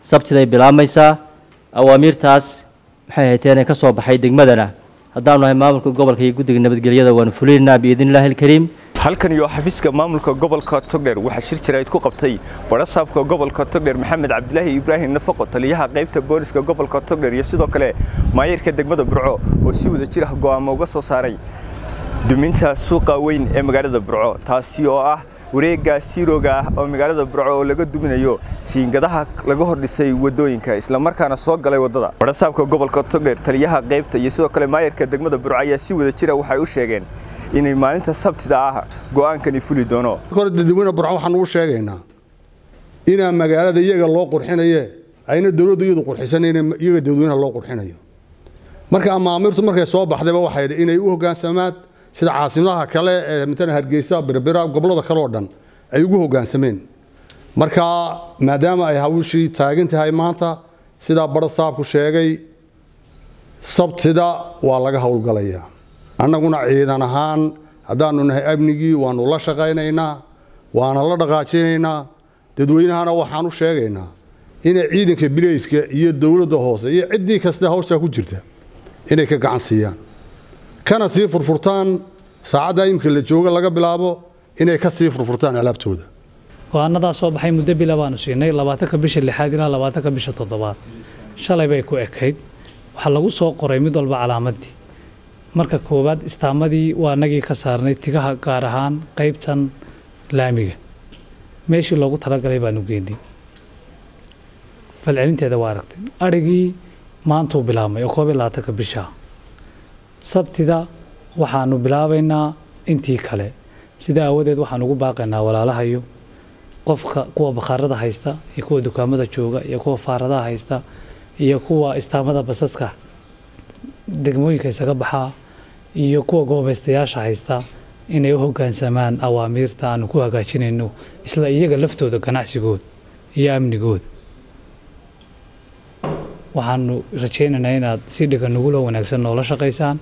sabtiday bilaabmaysaa awaamiirtaas maxay hayteen ee ka soo baxay degmadana haddaanu nahay maamulka gobolka iyo guddiga nabadgelyada waanu fulinaynaa biidni illaahi alkariim halkan iyo xafiiska maamulka gobolka togdheer waxaa shir jirayd ku qabtay barasaabka gobolka togdheer maxamed cabdilaahi ibraahim nafaqo taliyaha qaybta booliska gobolka togdheer iyo sidoo kale maayirka degmada burco oo si wada jir ah go'aamo uga soo saaray duminta suuqa weyn ee magaalada burco taasi oo ah wareegga siirooga ah oo magaalada burco oo laga duminayo jiingadaha laga hordhisay wadooyinka islamarkaana soo galay waddada barasaabka gobolka togdheer taliyaha qaybta iyo sidoo kale maayirka degmada burco ayaa si wada jira waxay u sheegeen inay maalinta sabtida ah go'aankani fuli doono hore dadweyne burco waxaan ugu sheegaynaa inaa magaalada iyaga loo qurxinaye ayna dowladdu iyadu qurxisanayna iyaga dadweynaha loo qurxinayo marka amaamirtu markay soo baxdayba waxay inay u hoggaansamaan sida caasimadaha kale ee matala hargeysa birbira gobollada kale oo dhan ay ugu hoggaansameen marka maadaama ay hawshii taagan tahay maanta sidaa bara saabku sheegay sabtida waa laga howlgalayaa annaguna ciidan ahaan haddaanu nahay amnigii waanu la shaqaynaynaa waana la dhaqaajinaynaa dadweynahana waxaan u sheegaynaa inay ciidanka bileyska iyo dowladda hoose iyo ciddii kasta hawshaa ku jirta inay ka gacan siiyaan kana sii furfurtaan saacadda imika la jooga laga bilaabo inay ka sii furfurtaan alaabtooda go-aanadaa soo baxay muddo bila baanu siinay labaatanka bisha lixaad ilaa labaatanka bisha toddobaad shalay bay ku ekayd waxaa lagu soo qoray mid walba calaamadii marka koowaad istaamadii waa nagii ka saarnay tigaha gaar ahaan qaybtan laamiga meeshii loogu talagalay baanu geynay falcelinteeda waa aragtay adhigii maantuu bilaabmay oo koob iyo labaatanka bisha sabtida waxaanu bilaabaynaa intii kale sida aawadeed waxaan ugu baaqaynaa walaalahayo qofka kuwa bakhaarada haysta iyo kuwa dukaamada jooga iyo kuwa faaradaha haysta iyo kuwa istaamada basaska degmooyinka isaga baxaa iyo kuwa goobaystayaasha haysta inay u hoggaansamaan awaamiirta aanu ku hagaajinayno isla iyaga laftooda ganacsigooda iyo amnigooda waxaanu rajaynaynaa inaad si dhiga nuguloo wanaagsan noola shaqaysaan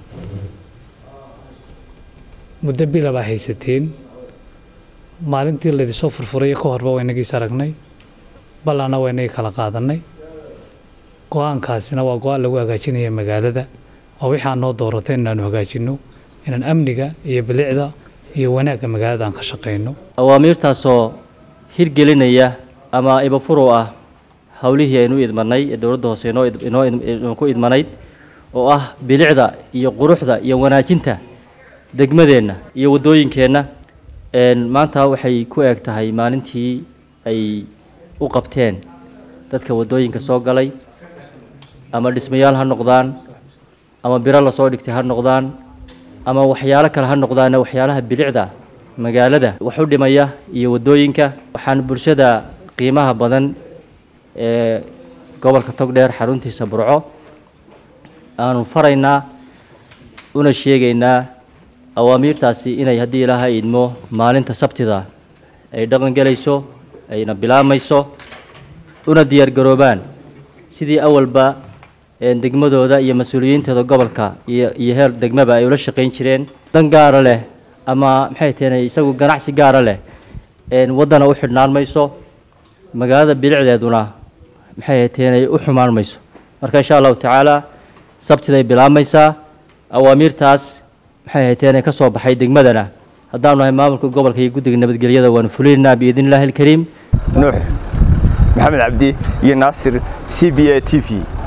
muddo bila baa haysateen maalintii laydisoo furfuray ka horba waynagiis aragnay ballaana waynagii kala qaadannay go-aankaasina waa go-aan lagu hagaajinaya magaalada waa wixii aan noo doorateen inaanu hagaajinno inaan amniga iyo bilicda iyo wanaagga magaalada aan ka shaqayno awaamiirtaasoo hirgelinaya ama ibafuro ah howlihii aynu idmanay ee dowladda hoose inoo inoo inoo ku idmanayd oo ah bilicda iyo quruxda iyo wanaajinta degmadeenna iyo waddooyinkeenna maanta waxay ku eg tahay maalintii ay u qabteen dadka waddooyinka soo galay ama dhismayaal ha noqdaan ama biro lasoo dhigtay ha noqdaan ama waxyaalo kale ha noqdaane waxyaalaha bilicda magaalada wax u dhimaya iyo waddooyinka waxaan bulshada qiimaha badan ee gobolka togdheer xaruntiisa burco aanu faraynaa una sheegaynaa awaamiirtaasi inay haddii ilaahay idmo maalinta sabtida ay dhaqan gelayso ayna bilaabmayso una diyaargaroobaan sidii awalba degmadooda iyo mas-uuliyiintooda gobolka iyo iyo heer degmaba ay ula shaqayn jireen dan gaara leh ama maxay taheen isagu ganacsi gaara leh waddana u xidhnaan mayso magaalada bilicdeeduna maxay taheen ay u xumaan mayso marka insha allahu tacaala sabtiday bilaabmaysaa awaamiirtaas maxay hayteen ee ka soo baxay degmadana haddaanu nahay maamulka gobolka iyo guddiga nabadgelyada waanu fulinaynaa biidni illaahi alkariim nuux maxamed cabdi iyo naasir c b a t v